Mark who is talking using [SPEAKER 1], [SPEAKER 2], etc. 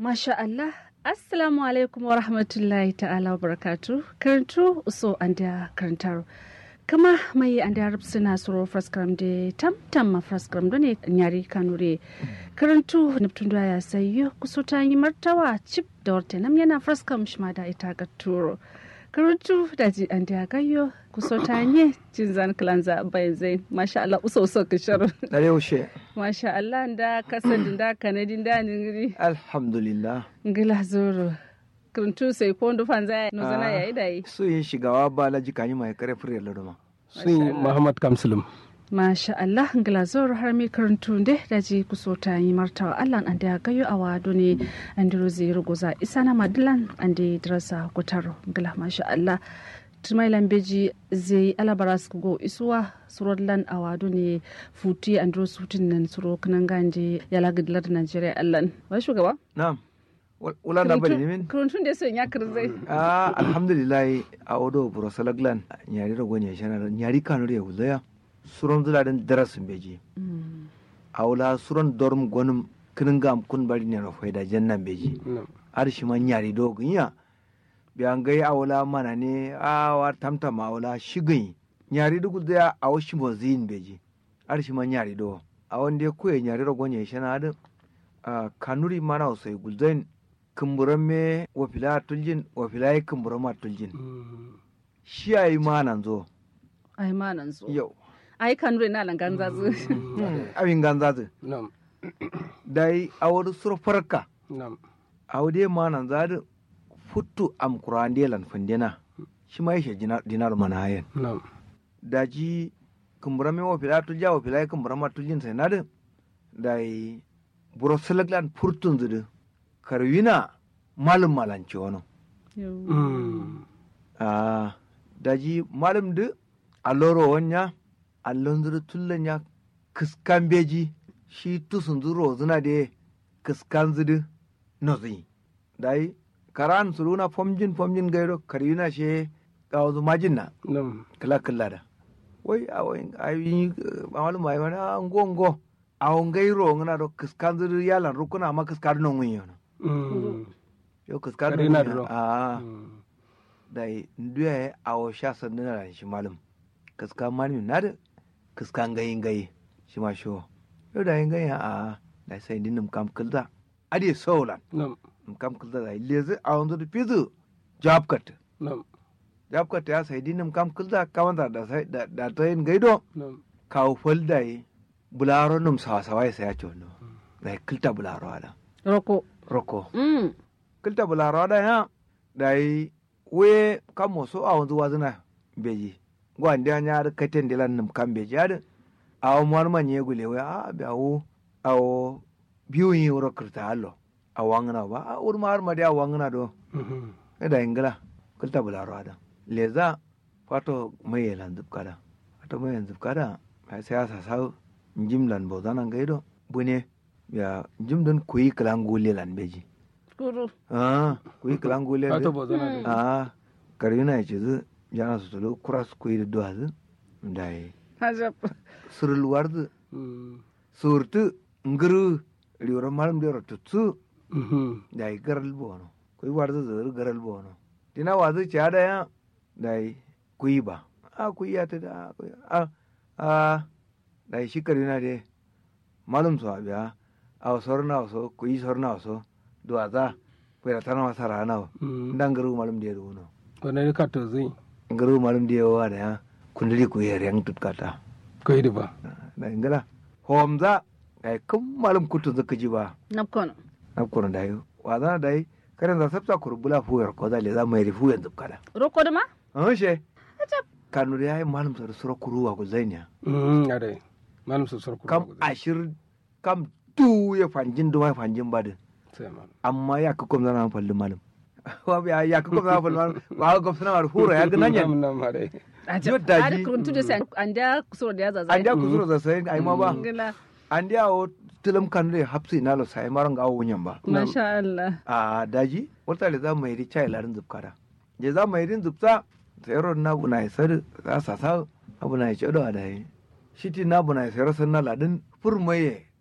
[SPEAKER 1] Masha Allah, Assalamu alaikum wa rahmatullahi ta'ala wa barakatu. Karantu uso an da karantar. Kama mai an da suna suro fraskram da tam tam ma fraskram da ne nyari kanure. Karantu nuptun da ya sayo kuso ta yi martawa chip da warte nam yana fraskram shima da ita ga turo. Karantu da ji an da gayo kuso ta yi jin zan kalanza bayan zai. Masha Allah uso uso kishar.
[SPEAKER 2] Dare yaushe.
[SPEAKER 1] Masha Allah da kasadin da kanadin da ningiri.
[SPEAKER 2] Alhamdulillah.
[SPEAKER 1] ngila zoro kuntu sai ko ndu fanza no zana yayi dai
[SPEAKER 2] Su yin shigawa ba la jikani mai kare fure laduma.
[SPEAKER 3] sun Muhammad Kamsulum.
[SPEAKER 1] masha Allah ngila zoro har mi kuntu nde daji kusota yi martawa Allah an da gayo a wado ne an diro zai ruguza isana madilan an da drasa kutaro ngila masha Allah tumai lambeji zai alabaras go isuwa surodlan a wado ne futi an diro sutin nan suro kanan ganje yala gidlar Najeriya Allah wa shugaba
[SPEAKER 2] Na'am. Wala na bari ne min?
[SPEAKER 1] kuruntun da son ya kirzai
[SPEAKER 2] Ah alhamdulillah a odo buro salaglan nyari rago ne shana nyari kanu ya wuzaya. Suron zula den darasin beji. Awla suron dorm gonum kinin gam kun bari ne rafai da jannan beji. Arshi man nyari dogun ya. Biyan gai awla mana ne a wa tamtam awla shigin. Nyari dugu da a washi mozin beji. Arshi man nyari do. A wanda ya kuye nyari rago ne shana da a kanuri mana wasai gulzain kumburan me wafila tuljin wafila yi kumburan ma tuljin shi a yi ma nan zo
[SPEAKER 1] ai ma nan zo
[SPEAKER 2] yau
[SPEAKER 1] ai kan na lan ganza zu
[SPEAKER 2] abin ganza zu
[SPEAKER 3] Nam,
[SPEAKER 2] dai a wani surfarka
[SPEAKER 3] nam,
[SPEAKER 2] a wade ma nan za da futu am kuran lan fundina shi ma yashe dinar mana hayan
[SPEAKER 3] nam,
[SPEAKER 2] da ji kumburan me wafila tulja wafila yi kumburan ma tuljin sai na da dai buro silaglan furtun zudu karwina malum malanci wani
[SPEAKER 3] Mm.
[SPEAKER 2] Ah, daji malam du alloro wanya allon zuru tullan ya kiskan beji shi tusun zuro zuna de kiskan zudu nozi dai karan suruna fomjin fomjin gairo karina she kawo majin na
[SPEAKER 3] nam,
[SPEAKER 2] kala kala da wai a wai ayi mamalum mai wani a ngo ngo a gairo ngana do kiskan zudu yalan rukuna ma kiskan non wiyo
[SPEAKER 3] Mm.
[SPEAKER 2] yo kiskan
[SPEAKER 3] Karina
[SPEAKER 2] non
[SPEAKER 3] duro.
[SPEAKER 2] ah
[SPEAKER 3] Mm.
[SPEAKER 2] da nduya a o sha sandu na shi malum kaska mani na da kaska gayin gayi shi ma shi yau da yin gayi a da sai din num kam kulda adi solan
[SPEAKER 3] Nam,
[SPEAKER 2] num kam kulda da lezi a wanzu da fizu job cut
[SPEAKER 3] nam,
[SPEAKER 2] job cut ya sai din num kam kulda kaman da da sai da da ta yin gaido
[SPEAKER 3] nam,
[SPEAKER 2] kawo folda yi bularo num sawa sawa ya sai ya ce wannan da kulta bularo ada
[SPEAKER 1] roko
[SPEAKER 2] roko
[SPEAKER 1] mm
[SPEAKER 2] kilta bularo da ya da yi we kan moso a wanzu wazina beji gwan da nya da katen dilan num kan beji ada a o mar man ye gule we a be awo a o biyu yi wuro kirta allo a wangna ba a ur mar ma da wangna do
[SPEAKER 3] Mhm.
[SPEAKER 2] e da ingila kilta bularo ada leza fato mai yelan zub kada fato mai yelan zub kada mai sai sa sa njim lan bo zanan gaido bune ya njim don kuyi kalan gule lan beji
[SPEAKER 1] kuru
[SPEAKER 2] ah kuyi kalan gule
[SPEAKER 3] Ka
[SPEAKER 2] be
[SPEAKER 3] to bozo na dai.
[SPEAKER 2] a karina ya ce zu jana su tulu kura su kuyi da duwa zu da yi
[SPEAKER 1] hajab
[SPEAKER 2] surulwar zu
[SPEAKER 3] Mm.
[SPEAKER 2] surtu nguru riwar malam da tutsu
[SPEAKER 3] Mhm.
[SPEAKER 2] da yi garal bono kuyi war zu zuru garal bono dina wa zu ci ada ya da yi kuyi ba a kuyi ya ta da kuyi a a da yi shi karina de malum su abiya a sorna waso kuyi sorna waso duwa za kuyi da tana wasa rana
[SPEAKER 3] Mm.
[SPEAKER 2] dan garu malum da ya runo
[SPEAKER 3] Wane ka to zai?
[SPEAKER 2] ngaru malum dia wa da kundali ku yer yang tut kata
[SPEAKER 3] Ko yi ba.
[SPEAKER 2] da ingala homza ai kum malum kutu zaka ji ba
[SPEAKER 1] napkono
[SPEAKER 2] na kurun da yi wa za da yi karen za sabta kurbula fu yer ko da le za mai rifu yanzu kada
[SPEAKER 1] roko da ma
[SPEAKER 2] an she kanu da yayi malum sar sura kuruwa ku zainya
[SPEAKER 3] Mm. Ade. Malam su sarku.
[SPEAKER 2] kam ashir kam tu ya fanjin do mai fanjin badin
[SPEAKER 3] Sai malam.
[SPEAKER 2] amma ya ka kom zana falli malum wa bi ya ka kom zana falli malum wa ga suna war hura ya ga nan yan
[SPEAKER 3] Nam, nam, ade.
[SPEAKER 1] ajab
[SPEAKER 2] Yadda
[SPEAKER 1] ari
[SPEAKER 2] ji-
[SPEAKER 1] kuntu da sai an da kusuro da ya zaza
[SPEAKER 2] an da ku zura za sai ai ma ba
[SPEAKER 1] ngila
[SPEAKER 2] an dia o tilam kan de hapsi na lo sai maran ga wunyan ba
[SPEAKER 1] masha Allah
[SPEAKER 2] a daji wata le za mu yi chai larin zubkara je za mu yi zubta sai ron na bu na isar za sa sa abu na ce do da yi shiti na bu na isar san na ladin furmaye